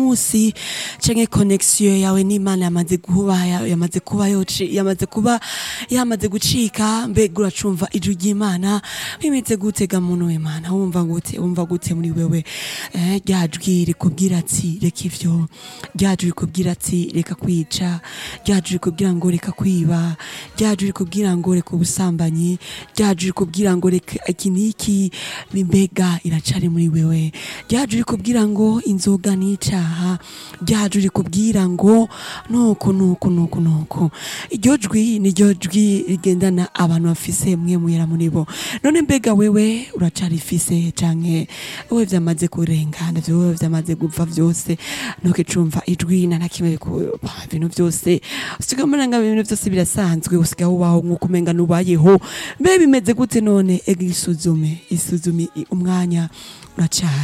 musi canke connexion yawe n'Imana yamaze kuba yamaze kuba yoci yamaze kuba yamaze gucika mbega uracumva ijwi ry'Imana bimeze gute ga muntu w'Imana wumva gute wumva gute muri wewe eh rya jwi rikubwira ati reka ivyo rya jwi rikubwira ati reka kwica rya jwi rikubwira ngo reka kwiba rya jwi rikubwira ngo reka ubusambanyi rya jwi rikubwira ngo reka iki n'iki mbega iracari muri wewe rya jwi rikubwira ngo inzoga n'icaha rya jwi rikubwira ngo nuko nuko nuko nuko iryo jwi niryo jwi rigendana abantu bafise mwe muyera muri bo none mbega wewe uracarifise canke wewe vyamaze kurengana vyo wewe vyamaze gupfa vyose nuko icumva ijwi na nakimwe ku ibintu vyose usiga umenga ibintu vyose birasanzwe usiga ubaho nk'uko umenga nubayeho mbe bimeze gute none ega isuzume isuzume umwanya uracari